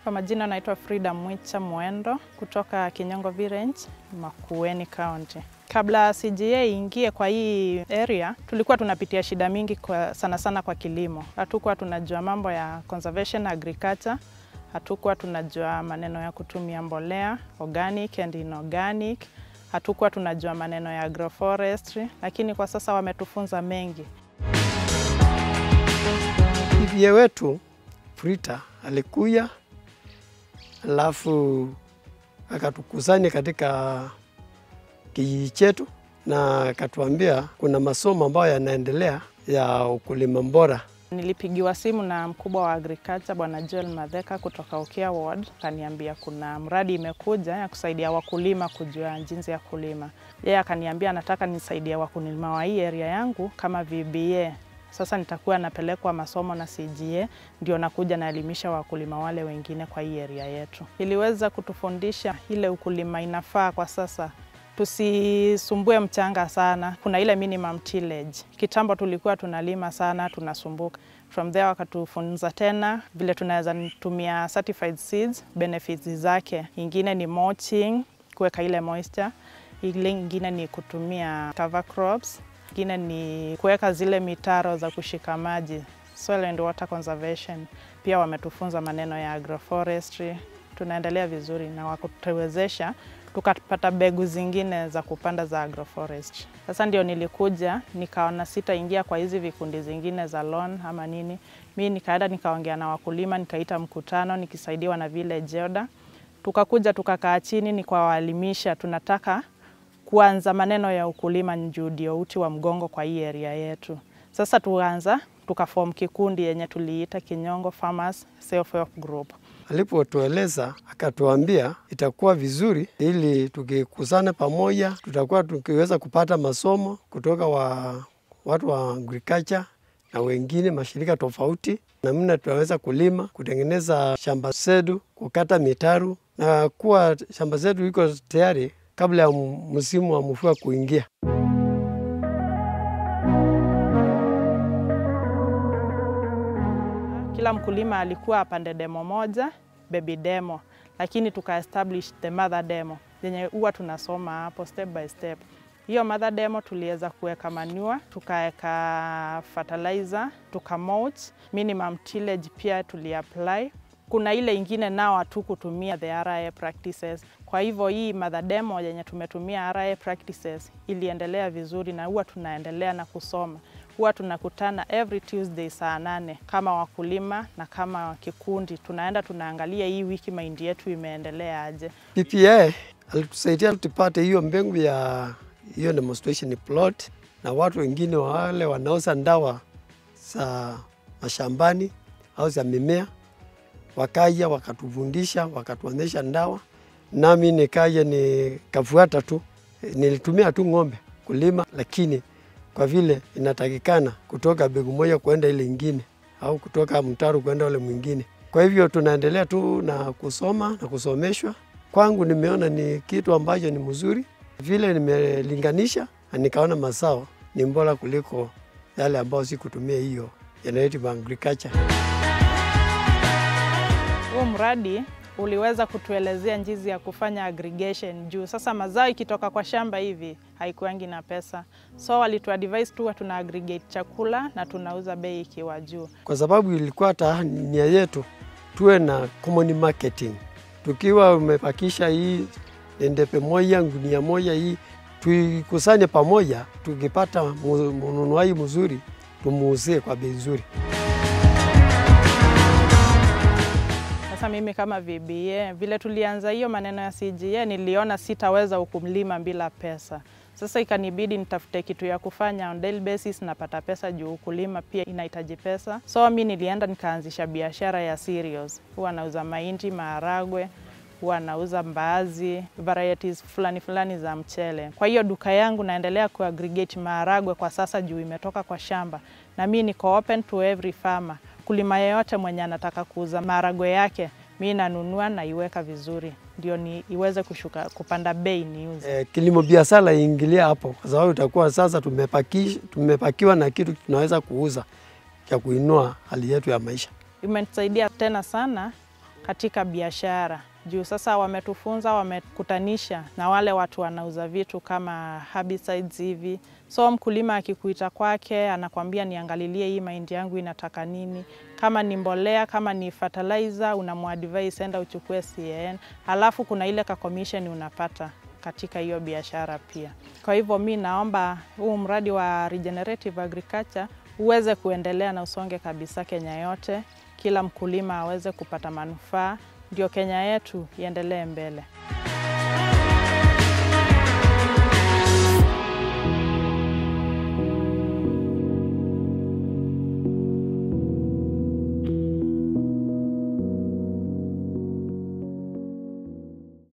Kwa majina naitwa Frida Mwicha Mwendo kutoka Kinyongo Village, Makueni County. Kabla CGA ingie kwa hii area, tulikuwa tunapitia shida mingi kwa, sana sana kwa kilimo. Hatukuwa tunajua mambo ya conservation agriculture, hatukuwa tunajua maneno ya kutumia mbolea organic and inorganic, hatukuwa tunajua maneno ya agroforestry, lakini kwa sasa wametufunza mengi. Bibi wetu Frida alikuya alafu akatukusanya katika kijiji chetu na akatuambia kuna masomo ambayo yanaendelea ya ukulima bora. Nilipigiwa simu na mkubwa wa agriculture Bwana Joel Madheka kutoka Ukia Ward, akaniambia kuna mradi imekuja ya kusaidia wakulima kujua jinsi ya kulima. Yeye akaniambia anataka nisaidia wakulima wa hii area yangu kama VBA. Sasa nitakuwa napelekwa masomo na CGA, ndio nakuja naelimisha wakulima wale wengine kwa hii area yetu. Iliweza kutufundisha ile ukulima inafaa kwa sasa tusisumbue mchanga sana. Kuna ile minimum tillage. Kitambo tulikuwa tunalima sana, tunasumbuka. From there wakatufunza tena vile tunaweza tumia certified seeds, benefits zake. Ingine ni mulching, kuweka ile moisture. Ile ingine ni kutumia cover crops. Ingine ni kuweka zile mitaro za kushika maji, soil and water conservation. Pia wametufunza maneno ya agroforestry. Tunaendelea vizuri na wakutuwezesha tukapata mbegu zingine za kupanda za agroforestry. Sasa ndio nilikuja nikaona sitaingia kwa hizi vikundi zingine za loan ama nini. Mi nikaenda nikaongea na wakulima, nikaita mkutano nikisaidiwa na village elder. Tukakuja tukakaa chini nikawaelimisha, tunataka kuanza maneno ya ukulima juu ndio uti wa mgongo kwa hii area yetu. Sasa tuanza tukaform kikundi yenye tuliita Kinyongo Farmers Self Help Group. Alipotueleza akatuambia itakuwa vizuri ili tukikusana pamoja, tutakuwa tukiweza kupata masomo kutoka wa watu wa agriculture na wengine mashirika tofauti, namna tunaweza kulima, kutengeneza shamba zetu, kukata mitaru na kuwa shamba zetu iko tayari kabla ya msimu wa mvua kuingia. Kila mkulima alikuwa apande demo moja, baby demo, lakini tuka establish the mother demo yenye huwa tunasoma hapo step by step. Hiyo mother demo tuliweza kuweka manure, tukaweka fertilizer, tuka mulch, minimum tillage pia tuliapply. Kuna ile ingine nao hatu kutumia the RIA practices. Kwa hivyo hii mother demo yenye tumetumia RIA practices iliendelea vizuri na huwa tunaendelea na kusoma huwa tunakutana every Tuesday saa nane kama wakulima na kama kikundi, tunaenda tunaangalia hii wiki mahindi yetu imeendelea aje. PPA alitusaidia tupate hiyo mbegu ya hiyo demonstration plot, na watu wengine wale wanauza ndawa za mashambani au za mimea wakaja wakatufundisha, wakatuonyesha ndawa, nami nikaja nikafuata tu. Nilitumia tu ng'ombe kulima, lakini kwa vile inatakikana kutoka begu moja kwenda ile ingine au kutoka mtaro kwenda ule mwingine. Kwa hivyo tunaendelea tu na kusoma na kusomeshwa. Kwangu nimeona ni kitu ambacho ni mzuri, vile nimelinganisha na nikaona mazao ni bora kuliko yale ambayo sikutumia hiyo generative agriculture. Huu mradi uliweza kutuelezea jinsi ya kufanya aggregation juu sasa mazao ikitoka kwa shamba hivi haikuangi na pesa, so walituadvise tuwe tuna aggregate chakula na tunauza bei ikiwa juu. Kwa sababu ilikuwa hata nia yetu tuwe na common marketing, tukiwa umepakisha hii endepe moja ngunia moja hii tuikusanye pamoja, tukipata mnunuaji mzuri tumuuzie kwa bei nzuri. Sasa mimi kama VBA vile tulianza hiyo maneno ya CGA, niliona sitaweza ukulima bila pesa. Sasa ikanibidi nitafute kitu ya kufanya on daily basis, napata pesa juu ukulima pia inahitaji pesa. So mi nilienda nikaanzisha biashara ya cereals. Huwa nauza mahindi, maharagwe, huwa nauza mbaazi, varieties fulani fulani za mchele. Kwa hiyo duka yangu naendelea kuaggregate maharagwe kwa sasa juu imetoka kwa shamba, na mi niko open to every farmer kulima yeyote mwenye anataka kuuza maharagwe yake, mi nanunua na iweka vizuri, ndio ni iweze kushuka kupanda bei niuze. Eh, kilimo biashara iingilia hapo, kwa sababu itakuwa sasa tumepaki, tumepakiwa na kitu tunaweza kuuza cha kuinua hali yetu ya maisha. Imenisaidia tena sana katika biashara juu sasa wametufunza, wamekutanisha na wale watu wanauza vitu kama herbicides hivi. So mkulima akikuita kwake, anakwambia niangalilie hii mahindi yangu inataka nini, kama ni mbolea, kama ni fertilizer, unamuadvise enda uchukue CAN, alafu kuna ile ka commission unapata katika hiyo biashara pia. Kwa hivyo mi naomba huu mradi wa regenerative agriculture uweze kuendelea na usonge kabisa Kenya yote, kila mkulima aweze kupata manufaa, ndio Kenya yetu iendelee mbele.